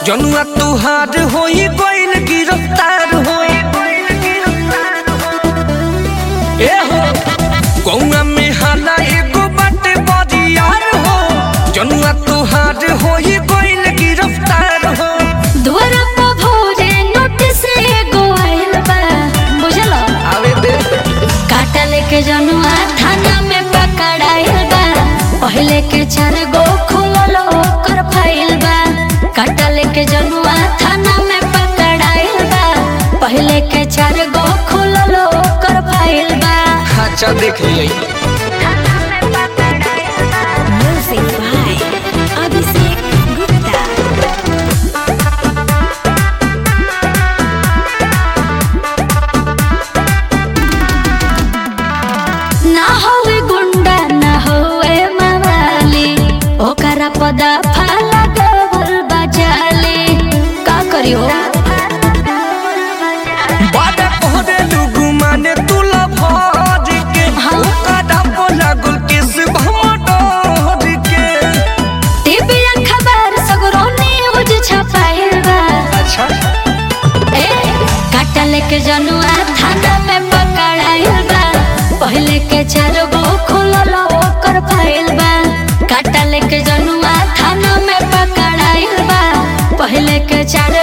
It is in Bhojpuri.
जनुआ तुहार होई गइल गिरफ्तार होई ए हो गौआ में हाला एगो बाटे बरियार हो जनुआ तुहार होई गइल गिरफ्तार हो दुआरा पर भोरे नोटिस एगो आइल बा बुझलो आवे दे काटा लेके जनुआ थाना में पकड़ाइल बा पहले के चार गो खुलल ओकर फाइल बा काटा लेके जनुआ थाना में पकड़ाइल बा पहले के चार गो खुलल ओकर फाइल बा अच्छा देख लिया म्यूजिक बाय अभिषेक गुप्ता ना होवे गुंडा ना होवे मवाली ओकरा पदा फाला डबल बजाली का करियो बादा कोहरे लुगु माने तुला भर के ओकरा बोला गुल किस भमडोर के टीवी खबर सगरो न्यूज छपाइल बा अच्छा ए काटा लेके जनुआ थाना में पकड़ाइल बा पहले के चार गो खुलल ओकर फाइल बा काटा लेके जनुआ थाना में पकड़ाइल बा पहले के चार